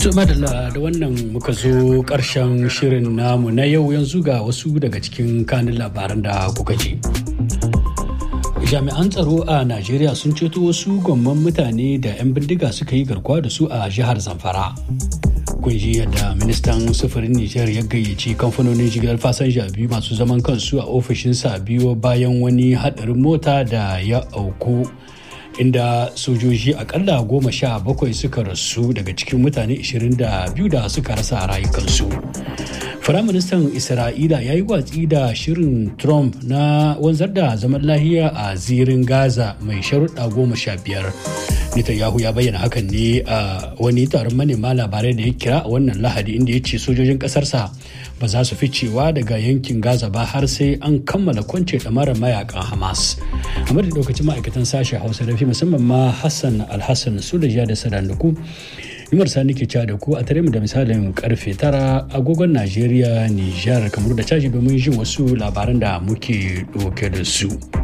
madalla da wannan muka zo karshen shirin namu na yau yanzu ga wasu daga cikin kanin labaran da kuka ji. jami'an tsaro a najeriya sun ceto wasu gwamman mutane da 'yan bindiga suka yi garkuwa da su a jihar zamfara kun ji yadda ministan sufurin nijar ya gayyaci kamfanonin jigilar fasanja biyu masu zaman kansu a ofishinsa biyu bayan wani hadarin mota da ya auku inda sojoji akalla goma sha bakwai suka rasu daga cikin mutane 22 da suka rasa rayukansu Firaministan Isra'ila ya yi watsi da shirin Trump na wanzar da zaman lahiya a zirin Gaza mai sharuɗa goma sha biyar. Netanyahu ya bayyana hakan ne a wani taron manema labarai da ya kira a wannan lahadi inda ya ce sojojin ƙasarsa ba za su ficewa daga yankin Gaza ba har sai an kammala kwance ɗamarar mayakan Hamas. A da lokacin ma'aikatan sashen Hausa da fi musamman ma Hassan Alhassan Sulaja da Sadanduku Umar Sani ke da ku a tare mu da misalin karfe tara agogon Najeriya, Nijar, kamar da caji domin jin wasu labaran da muke ɗauke da su.